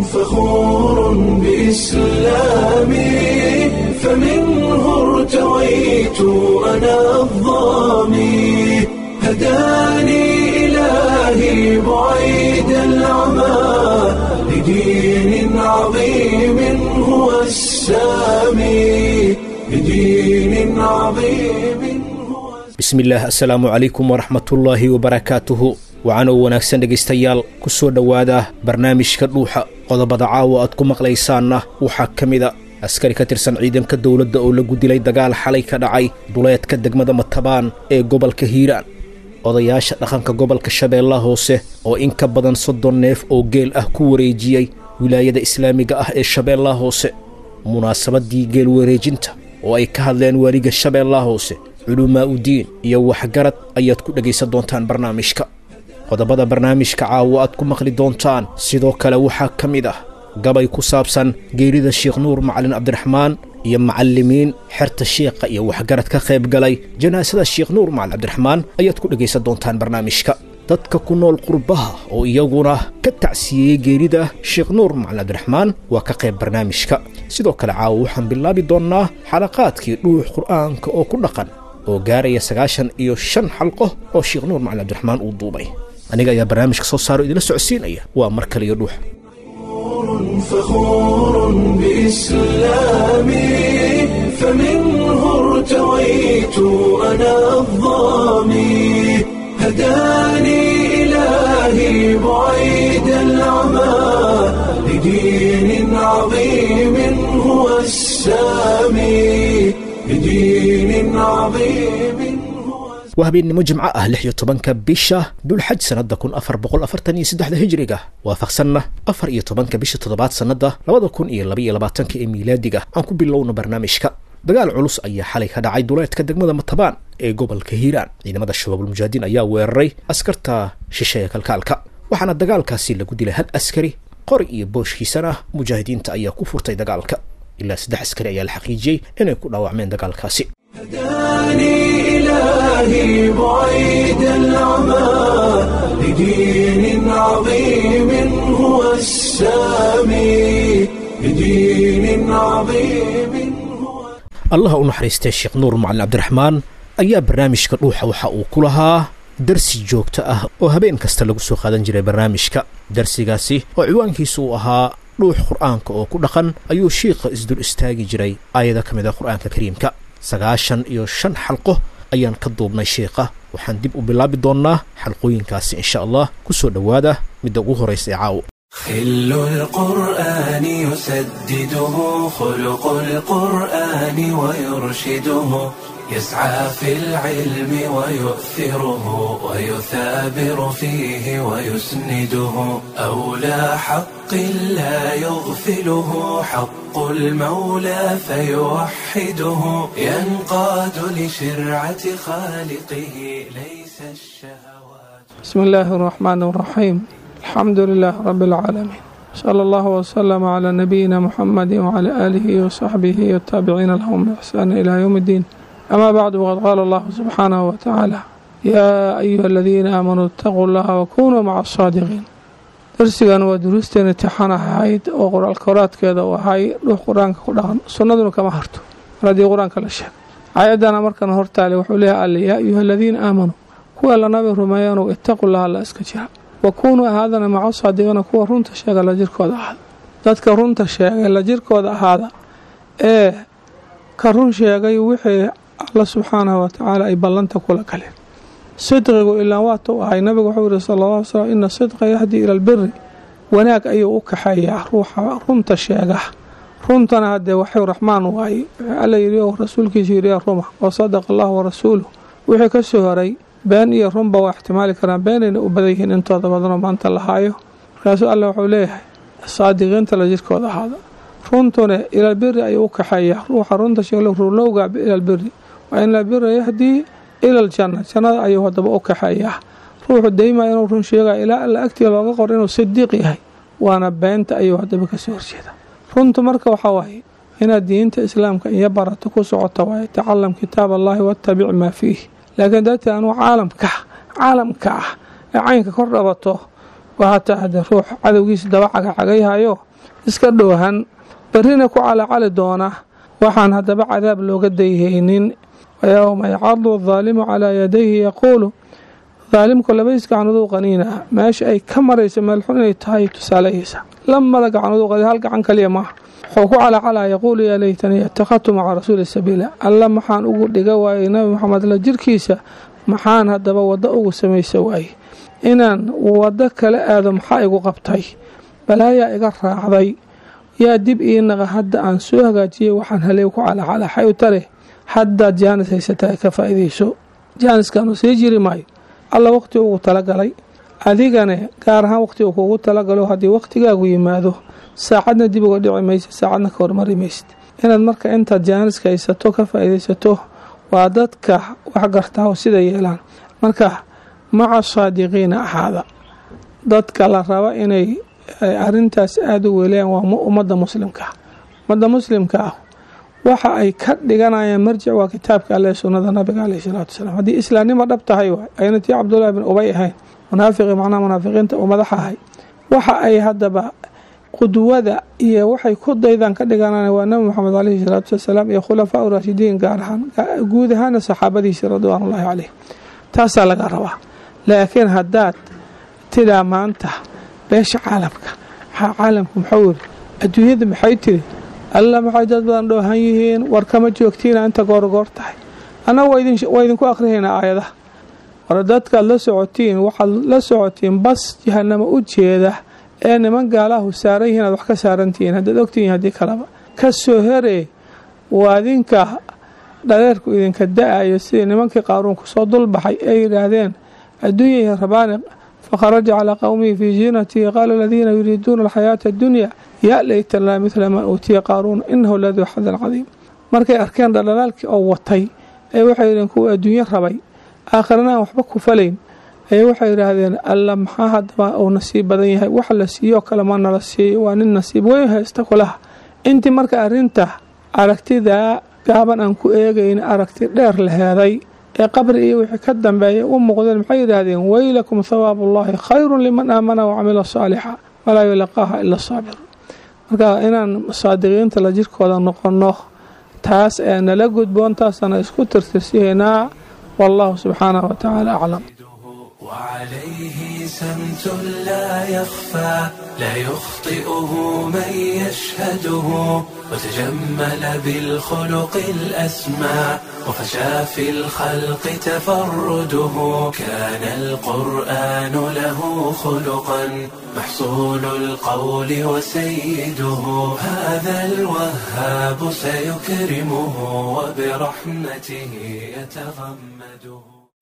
فخور بإسلامي فمنه ارتويت أنا الضامي هداني إلهي بعيد العمى لدين عظيم هو السامي لدين عظيم هو bismillaah assalaamu calaykum waraxmatullaahi wabarakaatuhu waxaanoo wanaagsan dhegaystayaal ku soo dhowaada barnaamijka dhuuxa qodobada caawa aad ku maqlaysaanna waxaa ka mida askari ka tirsan ciidanka dowladda oo lagu dilay dagaal xalay ka dhacay duleedka degmada matabaan ee gobolka hiiraan odayaasha dhaqanka gobolka shabeellaha hoose oo in ka badan soddon neef oo geel ah ku wareejiyey wilaayada islaamiga ah ee shabeellaha hoose munaasabaddii geel wareejinta oo ay ka hadleen waaliga shabeellaha hoose culumaa udiin iyo waxgarad ayaad ku dhegaysan doontaan barnaamijka qodobada barnaamijka caawo aad ku maqli doontaan sidoo kale waxaa ka mid ah gabay ku saabsan geerida sheekh nuur macalin cabdiraxmaan iyo macallimiin xerta shiikha iyo waxgarad ka qayb galay janaasada sheekh nuur macalin cabdiraxmaan ayaad ku dhegaysan doontaan barnaamijka dadka ku nool qurbaha oo iyaguna ka tacsiyeeyey geerida sheekh nuur macalin cabdiraxmaan waa ka qayb barnaamijka sidoo kale caawo waxaan bilaabi doonnaa xalaqaadkii dhuux qur'aanka oo ku dhaqan oo gaaraya sagaashan iyo shan xalqo oo sheekh nuur macalin cabdiraxmaan uu duubay aniga ayaa barnaamijka soo saaro idila socodsiinaya waa mar kale iyo dhuux فخور بإسلامي فمنه ارتويت أنا الضامي هداني إلهي بعيد العمى لدين عظيم هو السامي لدين عظيم هو waa habeennimo jimco ah lix iyo tobanka bisha dulxaj sannadda kun afar boqol afartan iyo saddexda hijriga waafaqsanna afar iyo tobanka bisha toddobaad sannadda labada kun iyo labaiyo labaatanka ee miilaadiga aan ku bilowno barnaamijka dagaal culus ayaa xalay ka dhacay duleedka degmada matabaan ee gobolka hiiraan ciidamada shabaabul mujaahidiin ayaa weeraray askarta shisheeya kalkaalka waxaana dagaalkaasi lagu dilay hal askari qori iyo booshkiisana mujaahidiinta ayaa ku furtay dagaalka ilaa saddex askari ayaa la xaqiijiyey inay ku dhaawacmeen dagaalkaasi هداني إلهي بعيد العمى لدين عظيم هو السامي لدين عظيم هو allaha u naxariistay sheekh nuur macalin cabdiraxmaan ayaa barnaamijka dhuuxa waxa uu ku lahaa darsi joogto ah oo habeen kasta lagu soo qaadan jiray barnaamijka darsigaasi oo ciwaankiisu uu ahaa dhuux qur'aanka oo ku dhaqan ayuu shiikha isdul istaagi jiray aayada ka mid ah qur'aanka kariimka sagaashan iyo shan xalqo ayaan ka duubnay sheikha waxaan dib u bilaabi doonnaa xalqooyinkaasi insha allah ku soo dhowaada midda ugu horraysa ee caawo خل القرآن يسدده خلق القرآن ويرشده يسعى في العلم ويؤثره ويثابر فيه ويسنده أولى حق لا يغفله حق المولى فيوحده ينقاد لشرعة خالقه ليس الشهوات بسم الله الرحمن الرحيم الحمد لله رب العالمين صلى الله وسلم على نبينا محمد وعلى آله وصحبه والتابعين لهم بإحسان إلى يوم الدين أما بعد وقد قال الله سبحانه وتعالى يا أيها الذين آمنوا اتقوا الله وكونوا مع الصادقين darsigan waa duruusteen intixaan ahayd oo qoraalkoraadkeeda u ahay dhuux qur-aanka ku dhaqan sunnaduna kama harto mar haddii qur-aanka la sheego aayadana markan hortaale wuxuu leeyahay alle yaa ayuha aladiina aamanuu kuwa la nabi rumeeyanow ittaqu laha alla iska jira wa kuunuu ahaadana maca saadiqiina kuwa runta sheega la jirkooda ahaada dadka runta sheegay la jirkooda ahaada ee ka run sheegay wixii alla subxaanahu watacaala ay ballanta kula galeen sidqigu ilaan waatuu ahay nabigu wuxuu yihi sala alla ly slam ina sidqa yahdii ila albiri wanaag ayuu u kaxeeyaa ruuxa runta sheega runtana haddee waxuu raxmaan waaye alla yidhi oo rasuulkiisa yidhi ruma wa sadaqa allahu warasuuluh wixii ka soo horay been iyo runba waa ixtimaali karaan beenayna u badan yihiin intooda badanoo maanta la haayo markaasuu alle wuxuu leeyahay saadiqiinta la jirkooda ahaada runtuna ilalbiri ayuu u kaxeeyaa ruuxa runta sheegla rulowga ilalbiri waa in albira yahdii ila aljanna jannada ayuu haddaba u kaxeeyaa ruuxu daymaa inuu run sheegaya ilaa alla agtiga looga qor inuu sidiiq yahay waana beenta ayuu haddaba kasoo horjeeda runtu marka waxaa waaye inaad diinta islaamka iyo barato ku socoto waaye tacalam kitaab allaahi wattabic maa fiih laakiin dartii anuu caalamka caalamka ah ee caynka kor dhabato waa hataa haddee ruux cadowgiisa daba cagacagayhayo iska dhoohan berrina ku calacali doona waxaan haddaba cadaab looga dayhaynin wayowma yacadu adaalimu calaa yadayhi yaquulu daalimku labadiis gacnooduu qaniina meesha ay ka marayso meel xun inay tahay tusaaleyeysa lamada gacnooduu qani hal gacan kaliya maaha wuxuu ku calacalaa yaquulu yaa laytanii ittakhadtu maca rasuuli sabiila alla maxaan ugu dhiga waayey nabi maxamed la jirkiisa maxaan haddaba waddo ugu samaysa waaye inaan waddo kala aado maxaa igu qabtay balaayaa iga raacday yaa dib ii naqa hadda aan soo hagaajiyey waxaan haley ku calacala xay u tare haddaad jaanis haysataa ka faa'iidayso jaaniskaanu sii jiri maayo alla waqti ugu talagalay adigane gaar ahaan waqti uu kuugu talagalo haddii waqtigaagu yimaado saacadna dib uga dhici maysid saacadna ka hormari maysid inaad marka intaad jaaniska haysato ka faa'iidaysato waa dadka wax gartaa oo sida yeelaan marka maca saadiqiina ahaada dadka la raba inay arintaas aada u weelayaan waa ummadda muslimka ummadda muslimka ah waxa ay ka dhiganayaan marjic waa kitaabka alle sunnada nabiga caleyh salaatu wasalaam haddii islaamnimo dhab tahay waay ayna tii cabdullaahi bin ubay ahayn munaafiqi macnaha munaafiqiinta uu madaxa ahay waxa ay haddaba qudwada iyo waxay ku daydaan ka dhiganaan waa nabi moxamed caleyhi salaatu wasalaam iyo khulafaa raashidiin gaar ahaan guud ahaana saxaabadiisii ridwaanullaahi caleyh taasaa laga rabaa laakiin haddaad tidaa maanta beesha caalamka maxaa caalamku muxuu yiri adduunyada maxay tiri alla maxay dad badan dhoohan yihiin war kama joogtiina inta goorgoor tahay annaga waa idinku akhrihaynaa aayadaha war dadkaad la socotiin waxaad la socotiin bas jahanamo u jeeda ee niman gaalahu saaran yihiin aad wax ka saarantihiin haddaad ogtihiin haddii kaleba ka soo heree waa idinka dhareerku idinka da-ayo sidii nimankii qaaruunku soo dulbaxay ay yidhaahdeen adduunyai rabaani fakharaja calaa qowmihi fii ziinatihi qaala aladiina yuriiduuna alxayaata addunya yaa laytanaa midla maa uutiya qaaruun inahu laduu xadan cadiim markay arkeen dhaldhalaalkii oo watay ee waxay yidheen kuwa adduunyo rabay aakhirana aan waxba ku falayn ayay waxay yidhaahdeen alla maxaa haddaba uu nasiib badan yahay wax la siiyoo kale ma nala siiyo waa nin nasiib weyn haysta kulaha intii marka arrinta aragtidaa gaaban aan ku eegayn aragti dheer la heeday ee qabri iyo wixii ka dambeeya u muuqdeen maxay yidhaahdeen weylakum thawaabu ullaahi khayrun liman aamana wacamila saalixa walaa yulaqaaha ila saabir marka inaan saadiqiinta la jirkooda noqonno taas ee nala gudboon taasana isku tirtirsihaynaa wallahu subxaanahu watacaala aclam وعليه سمت لا يخفى لا يخطئه من يشهده وتجمل بالخلق الأسمى وفشى في الخلق تفرده كان القرآن له خلقا محصول القول وسيده هذا الوهاب سيكرمه وبرحمته يتغمده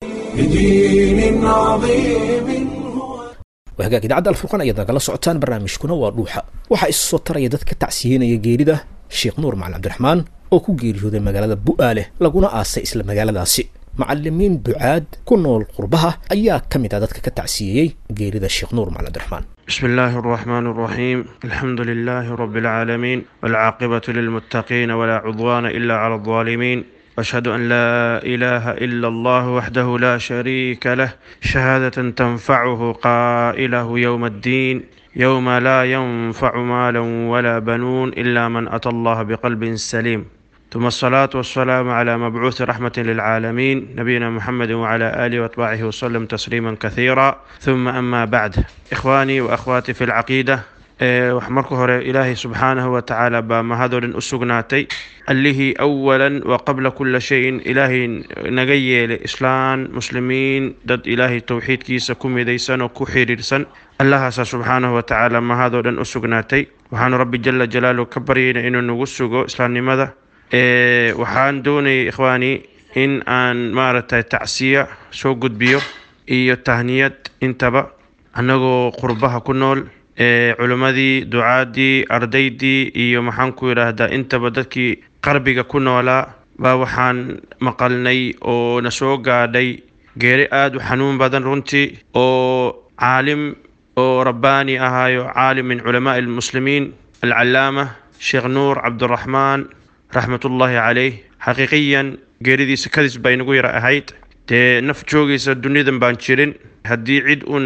بدين عظيم هو waa hagaag idaacadda alfurqan ayaad nagala socotaan barnaamijkuna waa dhuuxa waxaa isu soo taraya dad ka tacsiyenaya geerida sheekh nuur macalin cabdiraxmaan oo ku geeriyooday magaalada bu'aale laguna aasay isla magaaladaasi macalimiin ducaad ku nool qurbaha ayaa ka mid ah dadka ka tacsiyeeyey geerida sheekh nuur macalin cabdiraxmaan بسم الله الرحمن الرحيم الحمد لله رب العالمين والعاقبة للمتقين ولا عضوان إلا على الظالمين واشهد ان لا اله الا الله وحده لا شريك له شهاده تنفعه قائله يوم الدين يوم لا ينفع مال ولا بنون الا من اتى الله بقلب سليم ثم الصلاة والسلام على مبعوث رحمة للعالمين نبينا محمد وعلى آله وأتباعه وسلم تسليما كثيرا ثم أما بعد إخواني وأخواتي في العقيدة wax marka hore ilaahay subxaanahu wa tacaala baa mahadolin u sugnaatay allihii awalan wa qabla kula shayin ilaahay naga yeelay islaan muslimiin dad ilaahay towxiidkiisa ku midaysan oo ku xiriirsan allahaasa subxaanahu wa tacaala mahadoo dhan u sugnaatay waxaanu rabbi jala jalaaluhu ka baryayna inuu nagu sugo islaamnimada waxaan doonayay ikhwaani in aan maaragtay tacsiya soo gudbiyo iyo tahniyad intaba annagoo qurbaha ku nool culimmadii ducaadii ardaydii iyo maxaan ku yidhaahdaa intaba dadkii qarbiga ku noolaa baa waxaan maqalnay oo na soo gaadhay geeri aada u xanuun badan runtii oo caalim oo rabbaani ahaayo caalim min culamaai almuslimiin alcalaama sheekh nuur cabdiraxmaan raxmatullaahi caleyh xaqiiqiyan geeridiisa kadis bay nagu yara ahayd dee naf joogaysa dunidan baan jirin haddii cid uun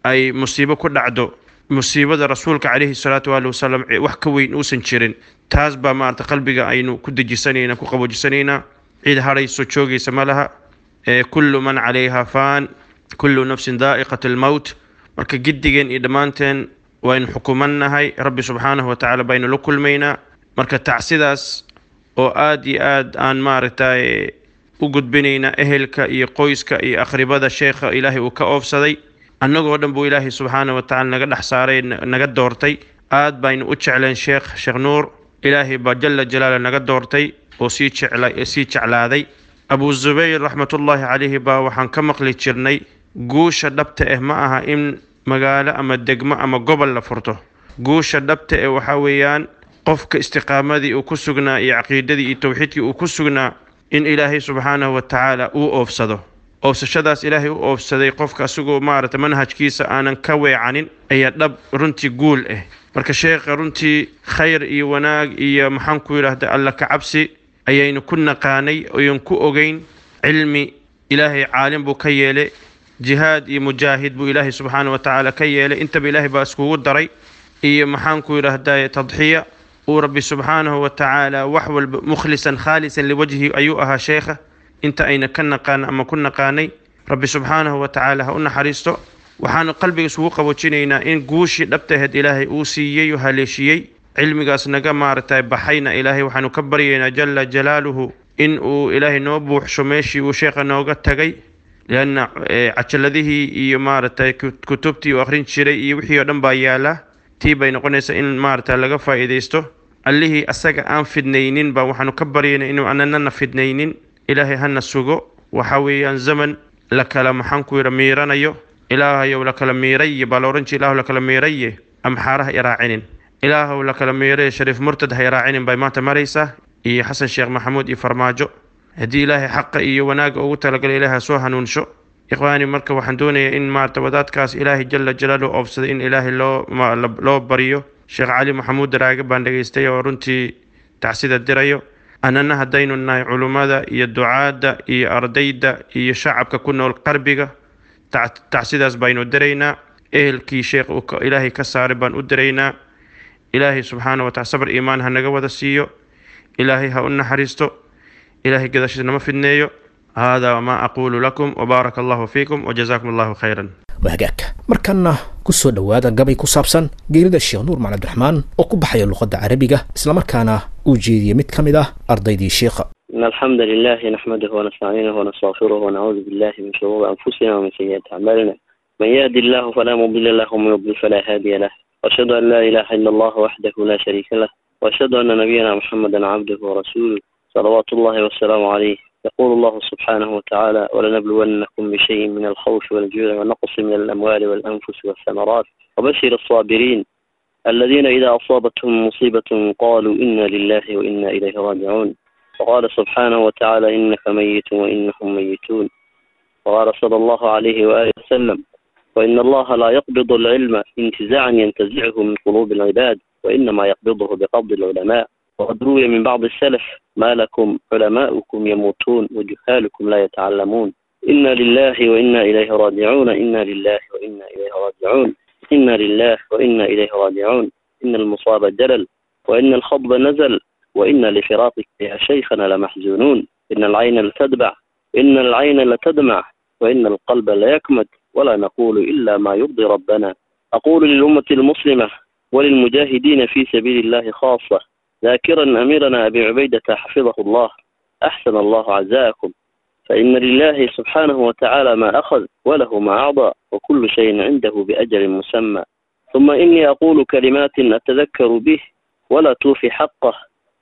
ay musiibo ku dhacdo musiibada rasuulka calayhi salaatu waali wasalam wax ka weyn uusan jirin taas baa maarata qalbiga aynu ku dejisanaynaa ku qaboojisanaynaa cid hadhayso joogaysa ma laha kullu man calayha faan kullu nafsin daa'iqat almowt marka giddigeen iyo dhammaanteen waynu xukumannahay rabbi subxaanahu watacaala baynu la kulmaynaa marka tacsidaas oo aada iyo aad aan maaragtay u gudbinaynaa ehelka iyo qoyska iyo akhribada sheekha ilaahay uu ka oofsaday annagoo dhan buu ilaahay subxaana watacaala naga dhex saaray naga doortay aad baynu u jecleen sheekh sheekh nuur ilaahay baa jala jalaala naga doortay oo sii jecla sii jeclaaday abu zubayr raxmatullaahi calayhi baa waxaan ka maqli jirnay guusha dhabta ah ma aha in magaalo ama degmo ama gobol la furto guusha dhabta eh waxaa weeyaan qofka istiqaamadii uu ku sugnaa iyo caqiidadii iyo towxiidkii uu ku sugnaa in ilaahay subxaanahu watacaala uu oofsado oofsashadaas ilaahay u oofsaday qofka asagoo maarata manhajkiisa aanan ka weecanin ayaa dhab runtii guul ah marka sheekha runtii khayr iyo wanaag iyo maxaan ku yidhaahda alla ka cabsi ayaynu ku naqaanay oyan ku ogeyn cilmi ilaahay caalim buu ka yeelay jihaad iyo mujaahid buu ilaahay subxaana watacaala ka yeelay intaba ilaahay baa iskugu daray iyo maxaan ku yidhaahda tadxiya uu rabbi subxaanahu watacaala wax walba mukhlisan khaalisan liwajhi ayuu ahaa sheekha inta ayna ka naqaan ama ku naqaanay rabbi subxaanahu watacaala ha u naxariisto waxaanu qalbiga isugu qaboojinaynaa in guushii dhabtaheed ilaahay uu siiyey oo haleeshiyey cilmigaas naga maaragtay baxayna ilaahay waxaanu ka baryaynaa jala jalaaluhu in uu ilaahay noo buuxsho meeshii uu sheekha nooga tagay lianna cajaladihii iyo maaragtay kutubtii uu akhrin jiray iyo wixii oo dhan baa yaala tii bay noqonaysaa in maaragtay laga faa'iidaysto allihii asaga aan fidnaynin baa waxaanu ka baryaynaa inuu ananana fidnaynin ilaahay hana sugo waxa weeyaan zaman la kala maxaan ku yidha miiranayo ilaahayow la kala miiraye baa la odhan jira ilaahu la kala miiraye amxaara ha iraacinin ilaahow la kala miiraye shariif murtad ha iraacinin bay maanta maraysaa iyo xasan sheekh maxamuud iyo farmaajo haddii ilaahay xaqa iyo wanaagga ugu talagalay ilaahay ha soo hanuunsho ikhwaani marka waxaan doonayaa in maarata wadaadkaas ilaahay jala jalaaluhu oofsaday in ilaahay loo loo baryo sheekh cali maxamuud daraage baan dhegaystay oo runtii tacsida dirayo annana haddaynu nahay culummada iyo ducaadda iyo ardayda iyo shacabka ku nool qarbiga tacsidaas baynu diraynaa ehelkii sheekh ilaahay ka saaray baan u diraynaa ilaahay subxaana watacala sabr iimaan ha naga wada siiyo ilaahay ha u naxariisto ilaahay gadashiis nama fidneeyo haadaa maa aquulu lakum wabaaraka allahu fiikum wajazaakum allahu khayran wahagaagka markanna ku soo dhowaada gabay ku saabsan geerida sheekh nuur macali abdiraxmaan oo ku baxaya luqadda carabiga islamarkaana uu jeediyey mid ka mid ah ardaydii sheekha إن الحمد لله نحمده ونستعينه ونستغفره ونعوذ بالله من شرور أنفسنا ومن سيئات أعمالنا من يهد الله فلا مضل له ومن يضلل فلا هادي له وأشهد أن لا إله إلا الله وحده لا شريك له وأشهد أن نبينا محمدا عبده ورسوله صلوات الله والسلام عليه يقول الله سبحانه وتعالى ولنبلونكم بشيء من الخوف والجوع ونقص من الأموال والأنفس والثمرات وبشر الصابرين الذين إذا أصابتهم مصيبة قالوا إنا لله وإنا إليه راجعون وقال سبحانه وتعالى إنك ميت وإنهم ميتون وقال صلى الله عليه وآله وسلم وإن الله لا يقبض العلم انتزاعا ينتزعه من قلوب العباد وإنما يقبضه بقبض العلماء وقد روي من بعض السلف ما لكم علماؤكم يموتون وجهالكم لا يتعلمون إنا لله وإنا إليه راجعون إنا لله وإنا إليه راجعون إنا لله وإنا إليه راجعون إن المصاب جلل وإن الخضب نزل وإن لفراقك يا شيخنا لمحزونون إن العين لتدمع إن العين لتدمع وإن القلب ليكمد ولا نقول إلا ما يرضي ربنا أقول للأمة المسلمة وللمجاهدين في سبيل الله خاصة ذاكرا أميرنا أبي عبيدة حفظه الله أحسن الله عزاءكم فإن لله سبحانه وتعالى ما أخذ وله ما أعطى وكل شيء عنده بأجل مسمى ثم إني أقول كلمات أتذكر به ولا توفي حقه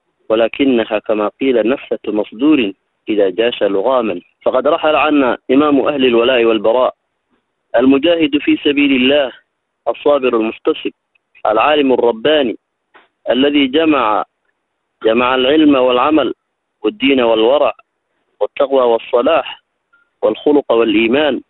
ولكنها كما قيل نفسة مصدور إذا جاش لغاما فقد رحل عنا إمام أهل الولاء والبراء المجاهد في سبيل الله الصابر المحتسب العالم الرباني الذي جمع جمع العلم والعمل والدين والورع والتقوى والصلاح والخلق والإيمان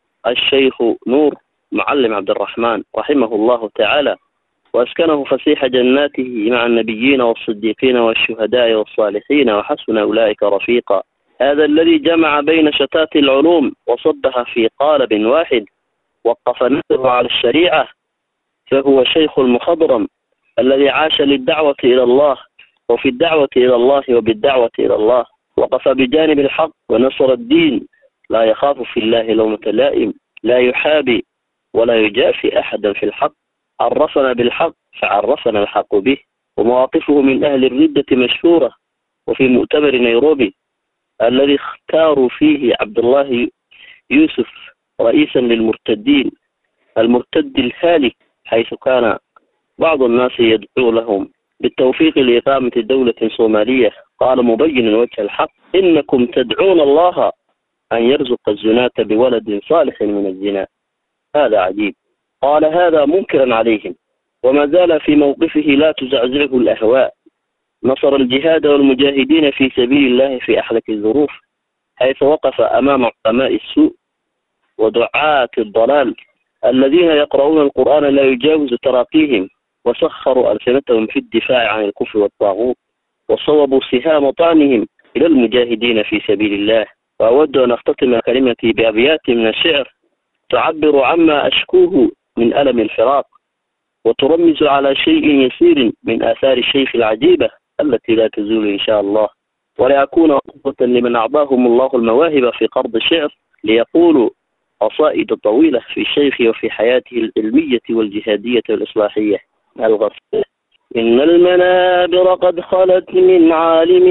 الشيخ نور معلم عبد الرحمن رحمه الله تعالى وأسكنه فسيح جناته مع النبيين والصديقين والشهداء والصالحين وحسن أولئك رفيقا هذا الذي جمع بين شتات العلوم وصبها في قالب واحد وقف نفسه على الشريعة فهو شيخ المخضرم الذي عاش للدعوة إلى الله وفي الدعوة إلى الله وبالدعوة إلى الله وقف بجانب الحق ونصر الدين لا يخاف في الله لومة لائم لا يحابي ولا يجافي أحدا في الحق عرفنا بالحق فعرفنا الحق به ومواقفه من أهل الردة مشهورة وفي مؤتمر نيروبي الذي اختاروا فيه عبد الله يوسف رئيسا للمرتدين المرتد الهالك حيث كان بعض الناس يدعو لهم بالتوفيق لإقامة دولة صومالية قال مبينا وجه الحق إنكم تدعون الله أن يرزق الزناة بولد صالح من الزنا هذا عجيب قال هذا منكرا عليهم وما زال في موقفه لا تزعزعه الأهواء نصر الجهاد والمجاهدين في سبيل الله في أحلك الظروف حيث وقف أمام علماء السوء ودعاة الضلال الذين يقرؤون القرآن لا يجاوز تراقيهم وسخروا ألسنتهم في الدفاع عن الكفر والطاغوت وصوبوا سهام طعنهم إلى المجاهدين في سبيل الله وأود أن أختتم كلمتي بأبيات من الشعر تعبر عما أشكوه من ألم الفراق وترمز على شيء يسير من آثار الشيخ العجيبة التي لا تزول إن شاء الله ولأكون قدوة لمن أعطاهم الله المواهب في قرض الشعر ليقولوا قصائد طويلة في الشيخ وفي حياته العلمية والجهادية والإصلاحية الغفلة إن المنابر قد خلت من عالم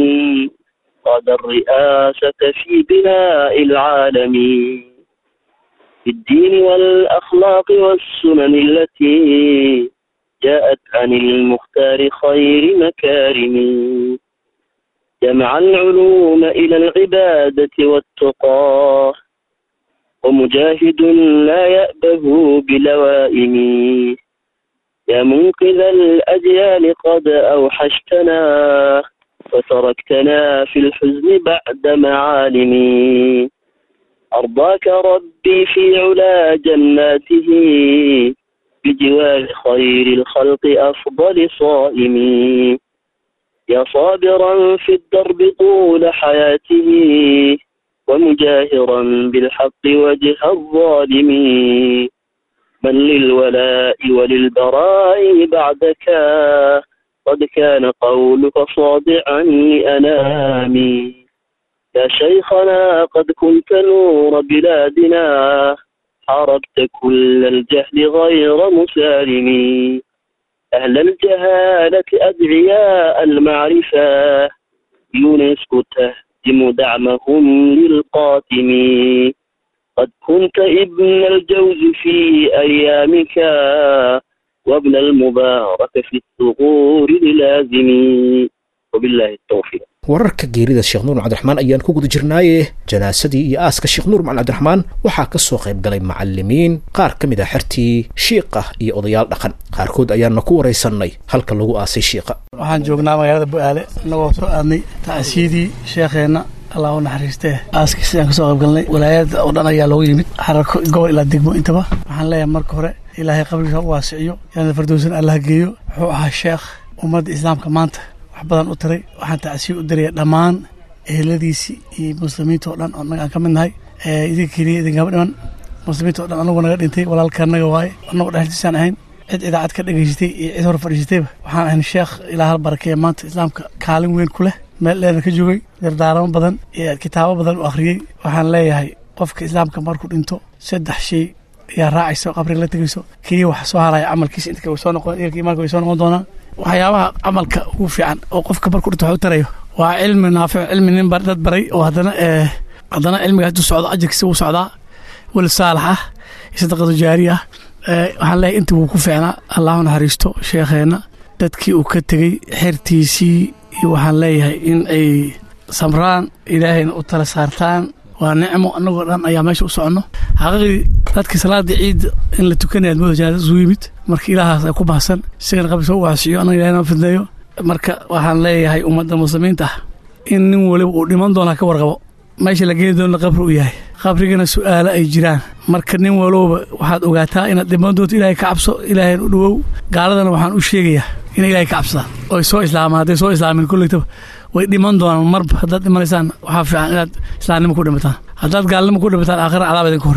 قاد الرئاسة في بناء العالم في الدين والأخلاق والسنن التي جاءت عن المختار خير مكارم جمع العلوم إلى العبادة والتقى ومجاهد لا يأبه بلوائم يا منقذ الأجيال قد أوحشتنا وتركتنا في الحزن بعد معالم أرضاك ربي في علا جناته بجوار خير الخلق أفضل صائم يا صابرا في الدرب طول حياته ومجاهرا بالحق وجه الظالم من للولاء وللبراء بعدك قد كان قولك صادعا لأنامي يا شيخنا قد كنت نور بلادنا حاربت كل الجهل غير مسالم أهل الجهالة أدعياء المعرفة يونسكو تهدم دعمهم للقاتم قد كنت ابن الجوز في أيامك وابن المبارك في الثغور للازم وبالله التوفيق wararka geerida sheekh nuur cabdiraxmaan ayaan ku guda jirnaaye janaasadii iyo aaska sheekh nuur macalin cabdiraxmaan waxaa ka soo qayb galay macalimiin qaar ka mid ah xertii shiiqa iyo odayaal dhaqan qaarkood ayaana ku waraysanay halka lagu aasay shiiqa waxaan joognaa magaalada bu-aale innagoo soo aadnay tacsiidii sheekheenna allah u naxariistee aaskii sidaan kasoo qayb galnay walaayada oo dhan ayaa loogu yimid xararko gobol ilaa degmo intaba waxaan leeyahay marka hore ilaahay qabrigiisa u waasiciyo yaana fardowsan allah geeyo wuxuu ahaa sheekh ummadda islaamka maanta wax badan u taray waxaan tacsiir u diraya dhammaan eheladiisii iyo muslimiinta oo dhan oo naga aan ka mid nahay idinka keliya idinkama dhiman muslimiinta o dhan anagu naga dhintay walaalka naga waaye anagu dhexdiisaan ahayn cid idaacad ka dhegaysatay iyo cid hor fadhiisatayba waxaan ahayn sheekh ilaa hal barakeeya maanta islaamka kaalin weyn ku leh meel dheerna ka joogay dardaaramo badan iyo kitaabo badan u akhriyey waxaan leeyahay qofka islaamka markuu dhinto saddex shay ayaa raacayso qabriga la tegayso keliya wax soo haraya camalkiisa inta way soo noqon ilka imaanka way soo noqon doonaan waxyaabaha camalka ugu fiican oo qofka markuu dhinto wax u tarayo waa cilmi naafic cilmi nin dad baray oo haddana haddana cilmiga hadduu socdo ajarkiisa wuu socdaa weli saalax ah iyo sadaqadu jaari ah waxaan leeyahay inta wuu ku fiicnaa allahu naxariisto sheekheenna dadkii uu ka tegey xertiisii iyo waxaan leeyahay in ay samraan ilaahayna u tala saartaan waa nicmo annagoo dhan ayaa meesha u soconno xaqiiqdii dadkii salaadii ciid in la tukanaya mooda janaada isugu yimid marka ilaahaas ay ku bahsan isagana qabri soo waasiyo annaga ilahay noo fidneeyo marka waxaan leeyahay ummadda muslimiinta ah in nin waliba uu dhiman doonaa ka warqabo meesha la geeni doona qabri u yahay qabrigana su'aalo ay jiraan marka nin walowba waxaad ogaataa inaad dhiman doonto ilaahay ka cabso ilaahayn u dhowow gaaladana waxaan u sheegayaa inay ilaahay ka cabsadaan oo ay soo islaamaan hadday soo islaamin kollegtaba way dhiman doonaan marba haddaad dhimanaysaan waxaa fiican inaad islaamnimo ku dhimataan haddaad gaalnimo ku dhimataan aakhira cadaab idinka horreeya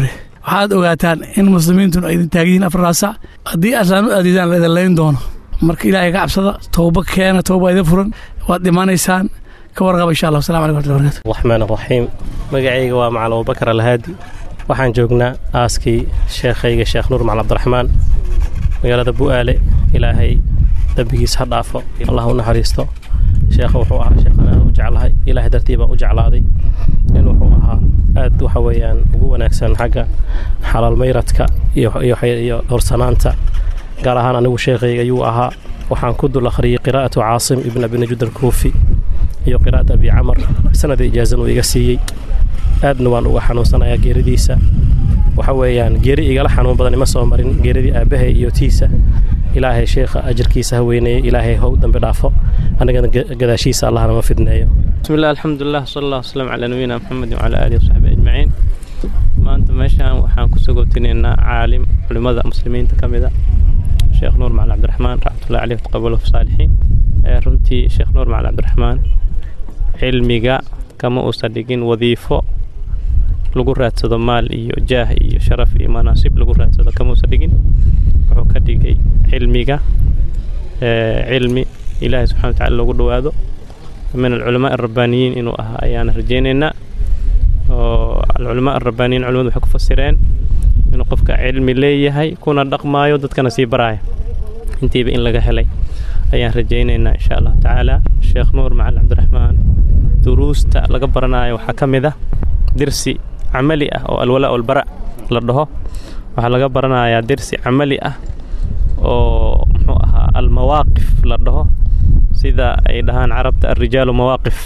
waxaad ogaataan in muslimiintuna ay idin taagan yihiin afartaas sac haddii aslaan u aadiidaan la idin layn doono marka ilaahay ka cabsada towba keena towba idin furan waad dhimanaysaan ka warqaba insha allah wasalam alaikum warahmatullahi wabarakatu raxmaan raxiim magacayga waa macal abubakar alhaadi waxaan joognaa aaskii sheekhayga sheekh nuur macal cabdiraxmaan magaalada bu'aale ilaahay dembigiis ha dhaafo allah u naxariisto sheekha wuxuu ahaa sheekhan aad u jeclahay ilaahay dartii baan u jeclaaday nin wuxuu ahaa aad waxa weeyaan ugu wanaagsan xagga xalaal mayradka iyo horsanaanta gaar ahaan anigu sheekhayga ayuu ahaa waxaan ku dul akhriyey qiraa'atu caasim ibn abi najud alkuufi iyo qiraa'at abi camar sanada ijaazan uu iga siiyey aadna waan uga xanuunsanayaa geeridiisa waxa weeyaan geeri igala xanuun badan ima soo marin geeridii aabbahay iyo tiisa ilaahay sheekha ajarkiisa ha weyneeyo ilaahay how dambi dhaafo annagana gadaashiisa allahna ma fidneeyo bismillahi alxamdulilah sala allah wasalam calaa nabiyina maxamedin wacalaa aalihi wasaxbi ajmaciin maanta meeshaan waxaan ku sogowtinaynaa caalim culimmada muslimiinta ka mida sheekh nuur macali cabdiraxmaan raxmatullahi caleyh taqabalahu fi saalixiin runtii sheekh nuur macali cabdiraxmaan cilmiga kama uusan dhigin wadiifo lagu raadsado maal iyo jaah iyo sharaf iyo manaasib lagu raadsado kama uusan dhigin wuxuu ka dhigay cilmiga cilmi ilaahay subxana watacala loogu dhowaado min alculamaa alrabbaaniyiin inuu ahaa ayaan rajaynaynaa oo alculamaa alrabbaaniyiin culimadu waxay ku fasireen inuu qofka cilmi leeyahay kuna dhaqmaayo dadkana sii baraaya intiiba in laga helay ayaan rajaynaynaa insha allahu tacaala sheekh nuur macali cabdiraxmaan duruusta laga baranayo waxaa ka mid ah dirsi camali ah oo alwalaa walbara la dhaho waxaa laga baranayaa dirsi camali ah oo muxuu ahaa almawaaqif la dhaho sida ay dhahaan carabta alrijaalu mawaaqif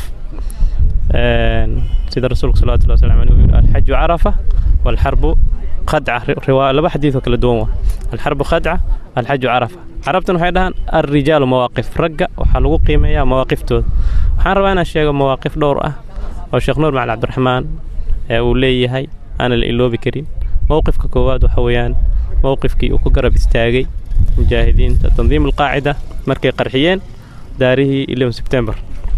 sida rasuulka salawatullahi wasalam aleyh uu yidhi alxaju carafa waalxarbu khadca riwaa laba xadiid oo kala duwan waa alxarbu khadca alxaju carafa carabtan waxay dhahaan alrijaalu mawaaqif ragga waxaa lagu qiimeeyaa mawaaqiftooda waxaan rabaa inaan sheego mawaaqif dhowr ah oo sheekh nuur macali cabdiraxmaan ee uu leeyahay aana la iloobi karin mowqifka koowaad waxa weeyaan mowqifkii uu ku garab istaagay mujaahidiinta tandiim alqaacida markay qarxiyeen daarihii eleven sebtembar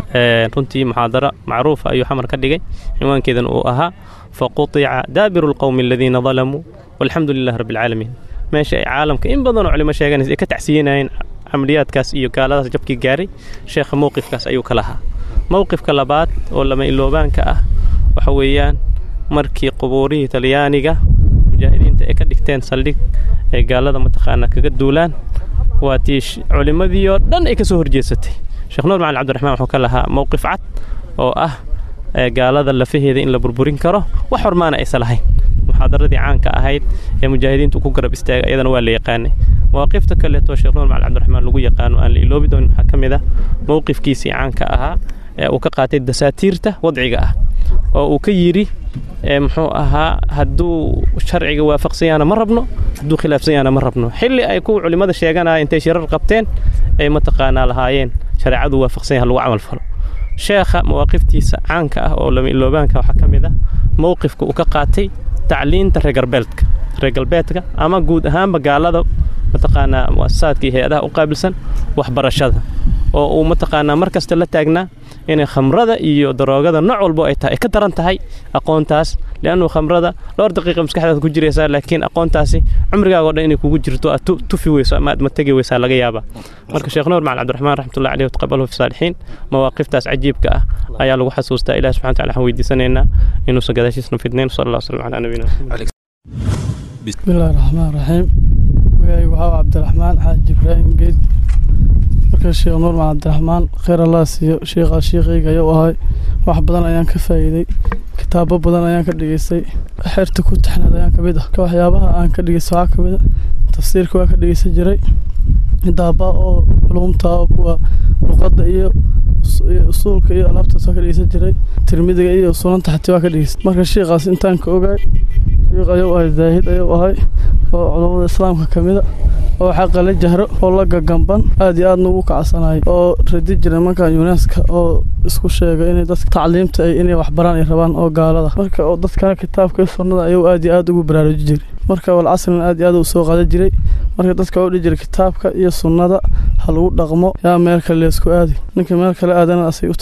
runtii muxaadaro macruufa ayuu xamar ka dhigay cinwaankeedan uu ahaa faqutica daabiru alqowmi aladiina dalamuu walxamdu lilah rabbi alcaalamiin meesha ay caalamka in badanoo culimo sheeganaysa ay ka tacsiyanayeen camaliyaadkaas iyo gaaladaas jabkii gaaray sheekha mowqifkaas ayuu ka lahaa mowqifka labaad oo lama iloobaanka ah waxa weeyaan markii qubuurihii talyaaniga mujaahidiinta ay ka dhigteen saldhig ay gaalada mataqaanaa kaga duulaan waa tii culimmadii oo dhan ay ka soo horjeesatay sheekh nuur macali cabdiraxmaan wuxuu ka lahaa mowqif cad oo ah gaalada lafaheeda in la burburin karo wax hormaana aysan lahayn muxaadaradii caanka ahayd ee mujaahidiintu ku garab istaagay iyadana waa la yaqaanay mawaaqifta kaleeto sheekh nuur macali cabdiraxmaan lagu yaqaano aan la iloobi doonin waxaa ka mid ah mowqifkiisii caanka ahaa ee uu ka qaatay dasaatiirta wadciga ah oo uu ka yidhi muxuu ahaa hadduu sharciga waafaqsan yahana ma rabno hadduu khilaafsan yahana ma rabno xilli ay kuwa culimmada sheeganaya intay shirar qabteen ay mataqaanaa lahaayeen shareecadu waafaqsan yaha lagu camal falo sheekha mawaaqiftiisa caanka ah oo lama iloobaanka waxaa ka mid ah mowqifka uu ka qaatay tacliinta reer galbeedka reer galbeedka ama guud ahaanba gaalada mataqaanaa muasasaadka iyo hay-adaha u qaabilsan waxbarashada oo uu mataqaanaa mar kasta la taagnaa inay khamrada iyo daroogada nooc walbo ay tahay ay ka daran tahay aqoontaas liannu khamrada dhowr daqiiqa maskaxdaada ku jiraysaa laakiin aqoontaasi cumrigaaga o dhan inay kugu jirto aad tufi weyso ama aad mategi weysaa laga yaabaa marka sheekh nuur macali cabdiraxmaan raxmatullahi caleyh taqabalahu fi saalixiin mawaaqiftaas cajiibka ah ayaa lagu xasuustaa ilahi subxana wataala waxaan weydiisanaynaa inuusan gadaashiisna fidnayn sala allah wasalam calaa nabiyina bismillahi raxmaan raxiim magacaygu waxaa cabdiraxmaan xaaji ibraahim geed marka sheekh nuur macal cabdiraxmaan kheyr allah siiyo sheekhaa sheekhayga ayuu ahay wax badan ayaan ka faa'iiday kitaabo badan ayaan ka dhigeystay xeerta ku taxneed ayaan kamid ah waxyaabaha aan ka dhigeysta waxaa kamid a tafsiirka waa ka dhegeysan jiray daaba oo culumta oo kuwa luqadda iyo usuulka iyo alaabtaas waa ka dhegeysan jiray tirmidiga iyo sunanta xati waa ka dhegeysta marka sheekhaas intaan ka ogaay sheekh ayuu ahay zaahid ayuu ahay oo culummada islaamka kamida oo xaqa la jahro oo la gagamban aad iyo aadna ugu kacsanayay oo radi jiray markaa yuneska oo isku sheegay inay dadka tacliimta ay inay waxbaraan ay rabaan oo gaalada marka oo dadkana kitaabka iyo sunnada ayuu aad iyo aad ugu baraaruji jiray marka walcasrina aad iyo aad u soo qadan jiray marka dadka oo dhihi jiray kitaabka iyo sunnada ha lagu dhaqmo yaa meel kale leesku aadi ninka meel kale aadana asay u taalla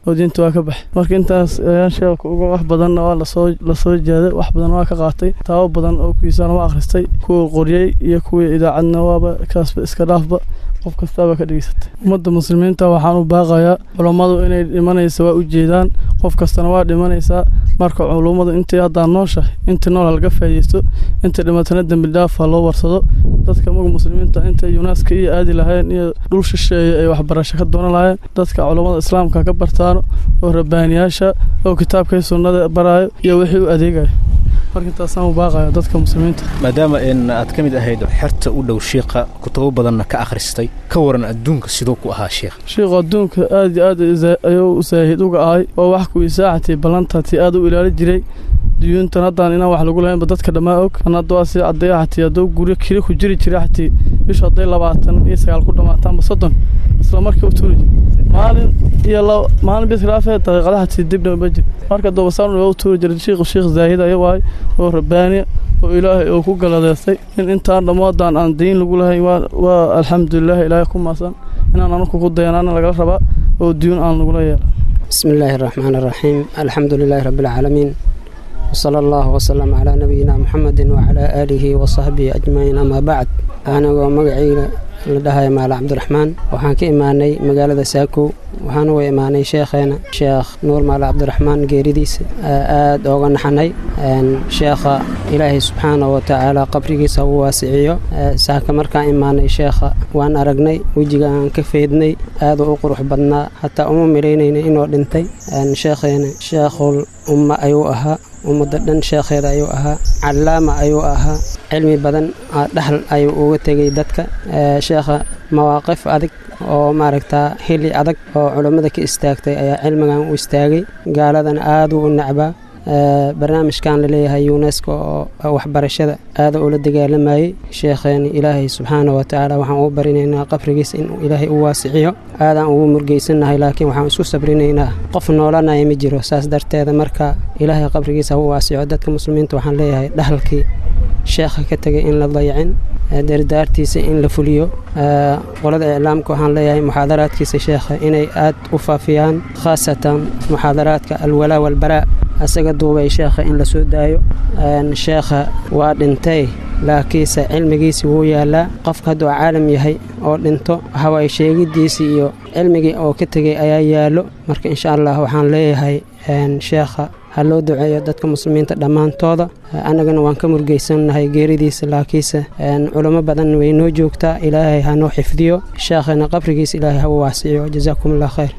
oo diinta waa ka baxay marka intaas ayaan sheekhu uga wax badanna waa lasoo lasoo jeeday wax badan waa ka qaatay taabo badan oo kuwiisana waa akhristay kuwa qoriyey iyo kuwii idaacadna waaba kaasba iska dhaafba qof kastaaba ka dhegeysatay ummadda muslimiinta waxaan u baaqayaa culummadu inay dhimanaysa waa u jeedaan qof kastana waa dhimanaysaa marka culummadu intay haddaa nooshahay inta nool halaga faa'iidaysto inta dhimatana dembi dhaafa loo warsado dadka maga muslimiinta intay yunaaska iyo aadi lahaayeen iyo dhul shisheeye ay waxbarasho ka doonan lahaayeen dadka culummada islaamka ka bartaano oo rabbaaniyaasha oo kitaabkay sunnada baraayo iyo wixii u adeegayo marka intaasaan u baaqaya dadka muslimiinta maadaama in aad ka mid ahayd xerta u dhow shiikha kutubo badanna ka akhristay ka waran adduunka siduu ku ahaa sheikh shiikhu adduunka aad iyo aad ayuu saahid uga ahay oo wax kuwii saaxatii ballantatii aad u ilaali jiray duyuuntan haddaan inaan wax lagu lahaynba dadka dhammaa og an hadda waa sii caddeeya xatii hadduu guryo kiri ku jiri jiray xatii bishu hadday labaatan iyo sagaal ku dhammaataanba soddon isla markii u tuuri jir maalin iyo laba maalin bis khilaafee daqiiqada xatii dibna ma jir marka doobasaan waa u tuuri jiray shiikhu shiikh zaahid aya waay oo rabbaaniya oo ilaahay oo ku galadeystay in intaan dhammoodaan aan diin lagu lahayn waa waa alxamdulilah ilaahay ku maasan inaan anugu ku dayanaana lagala rabaa oo diyuun aan lagula yeela بسم الله الرحمن الرحيم الحمد لله رب العالمين وصلى الله وسلم على نبينا محمد وعلى آله وصحبه أجمعين أما بعد أنا ومقعي لدهاي مال عبد الرحمن وحان كإيماني مقالة ساكو waxaan uga imaanay sheekheena sheekh nuur maale cabdiraxmaan geeridiisa aada ooga naxanay sheekha ilaahay subxaana wa tacaala qabrigiisa u waasiciyo saaka markaan imaanay sheekha waan aragnay wejiga aan ka feydnay aada u qurux badnaa hataa uma milaynayna inuu dhintay sheekheena sheekhul umma ayuu ahaa ummadda dhan sheekheeda ayuu ahaa callaama ayuu ahaa cilmi badan dhaxal ayuu uga tegay dadka sheekha mawaaqif adag oo maaragtaa xilli adag oo culummada ka istaagtay ayaa cilmigan u istaagay gaaladana aada u nacbaa barnaamijkan laleeyahay unesco oo waxbarashada aada ula dagaalamayey sheekheeni ilaahay subxaana wa tacaala waxaan ugu barinaynaa qabrigiisa inuu ilaahay u waasiciyo aadaan ugu murgeysannahay laakiin waxaan isku sabrinaynaa qof noolanaya ma jiro saas darteeda marka ilaahay qabrigiisa ha u waasico dadka muslimiinta waxaan leeyahay dhahalkii sheekha ka tegay in la dayacin dardaartiisa in la fuliyo qolada iclaamka waxaan leeyahay muxaadaraadkiisa sheekha inay aad u faafiyaan khaasatan muxaadaraadka alwalaa walbaraa asaga duubay sheekha in la soo daayo sheekha waa dhintay laakiinse cilmigiisi wuu yaalaa qofka hadduu caalam yahay oo dhinto hawaay sheegidiisii iyo cilmigii oo ka tegay ayaa yaallo marka insha allah waxaan leeyahay sheekha ha loo duceeyo dadka muslimiinta dhammaantooda annagana waan ka murgeysannahay geeridiisa laakiinse culamo badan way noo joogtaa ilaahay ha noo xifdiyo sheekhana qabrigiisa ilaahay ha u waasiyo jazaakum allah khayr